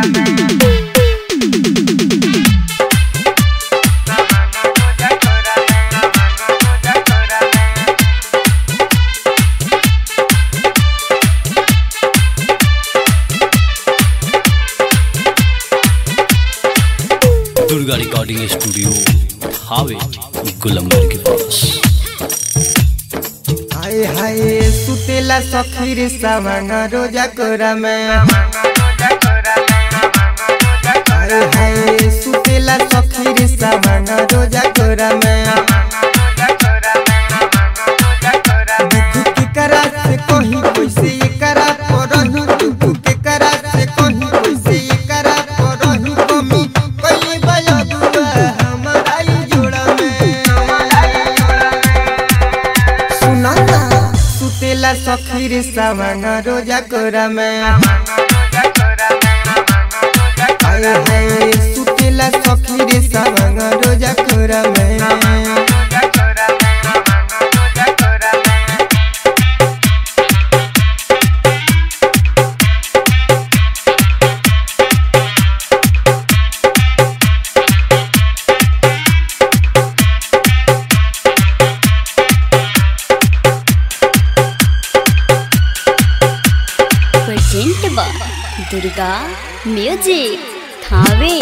Durga recording studio हावे गुलंबर के पास हाय हाय सुतेला सखी रे सावन रोजा कोरा में हाय हाय सुतेला सखी रे सावन रोजा कोरा में दुख के करा से कहीं कैसे ये करा परही दुख के करा से कहीं कैसे ये करा परही कमी कई बया दुआ हमारा ही जोड़ा में सुना ना सुतेला सखी रे सावन रोजा कोरा में हाय हाय सुतेला सखी रे सावन रोजा कोरा में प्रेजेंट बा दुर्गा म्यूजिक थावे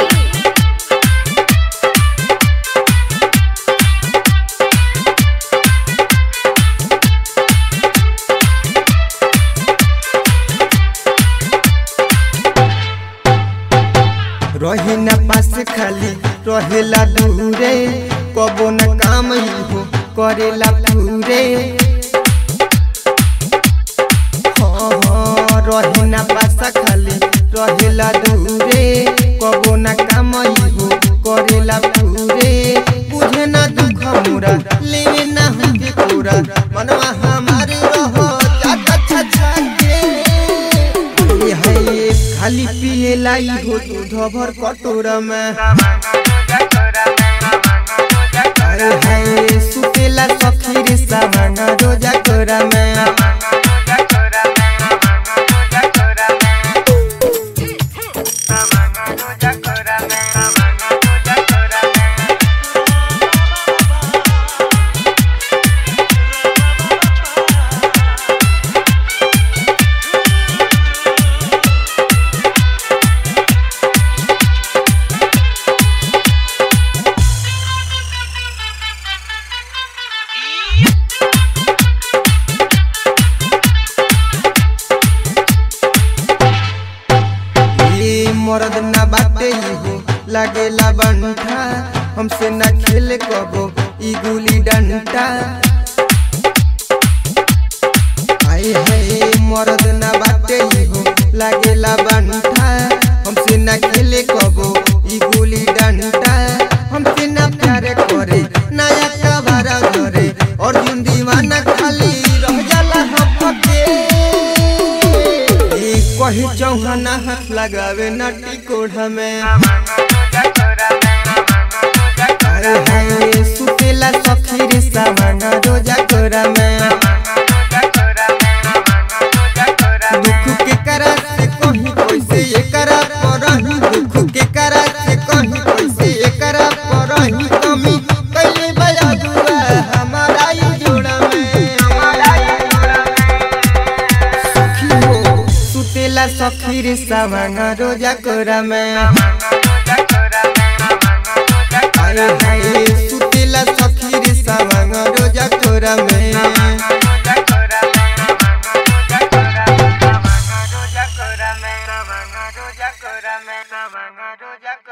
रहे न पास खाली रहेला दूरे कबो न काम ही हो करेला पूरे हाँ हाँ रहे न पास खाली रहेला दूरे कबो न काम ही हो करेला पूरे बुझे न दुख मोरा लेवे न हमके पूरा मनवा हमारे रहो जाता छछा के ये है ये खाली पिए लाई हो दूध भर कटोरा में अरे है सुतेला सखी रे सावन रोजा कोरा में ये मर्द ना बाटे ही हो लागेला बंठा हमसे ना खेले कबो ई गुली डंटा आए है मर्द ना बाटे ही हो लागेला बंठा हमसे ना खेले कबो ई गुली डंटा हमसे ना प्यार करे नया कबारा करे और जिन दीवाना खाली रह जाला हपके ई कही चौहाना हाथ लगावे नटी कोढ़ा में अरे हाय सुतेला सखी रे सावन रोजा कोरा में दुख के करा से कहीं कैसे ये करा परही दुख के करा से कहीं कैसे ये करा परही कमी कैले बया दुआ हमारा ही जोड़ा में सखी हो सुतेला सखी रे सावन रोजा कोरा में अरे हाय सुतेला सखी रे सावन रोजा कोरा में Roja Kora me, Roja Kora me, Roja Kora me,